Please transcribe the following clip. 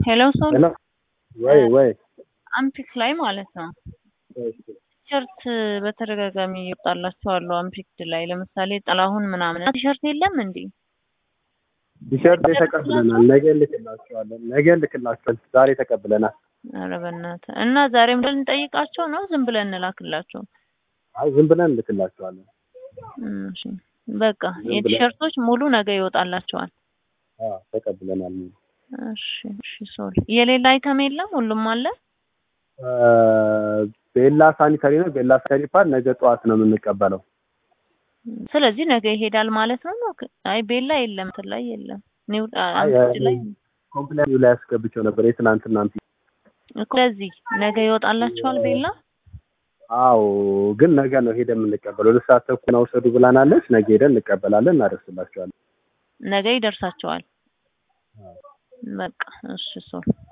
ሄሎ ሶል ሄሎ ወይ ወይ አምፒክ ላይ ማለት ነው ቲሸርት በተደጋጋሚ ይወጣላቸው አሉ። አምፒክድ ላይ ለምሳሌ ጥላሁን ምናምን ቲሸርት የለም እንዴ? ቲሸርት ተቀብለናል። ነገ ልክላቸዋለን። ነገ ልክላቸዋለን። ዛሬ ተቀብለናል። ኧረ በእናትህ እና ዛሬም ብለን እንጠይቃቸው ነው ዝም ብለን እንላክላቸው? አይ ዝም ብለን ልክላቸዋለን። እሺ በቃ የቲሸርቶች ሙሉ ነገ ይወጣላቸዋል። አዎ ተቀብለናል። እሺ እሺ ሶሪ የሌላ አይተም የለም ሁሉም አለ። ቤላ ሳኒታሪ ነው። ቤላ ሳኒታሪ ፓድ ነገ ጠዋት ነው የምንቀበለው። ስለዚህ ነገ ይሄዳል ማለት ነው። አይ ቤላ የለም እንትን ላይ የለም ኒው አምፒክድ ላይ ኮምፕሌን ላይ አስገብቼው ነበር የትናንትና አምፒክ እኮ ለዚህ ነገ ይወጣላቸዋል ቤላ አዎ ግን ነገ ነው ሄደ የምንቀበለው። ሁለት ሰዓት ተኩል ነው ውሰዱ ብላናለች። ነገ ሄደን እንቀበላለን፣ እናደርስላቸዋለን። ነገ ይደርሳቸዋል። በቃ እሺ ሶል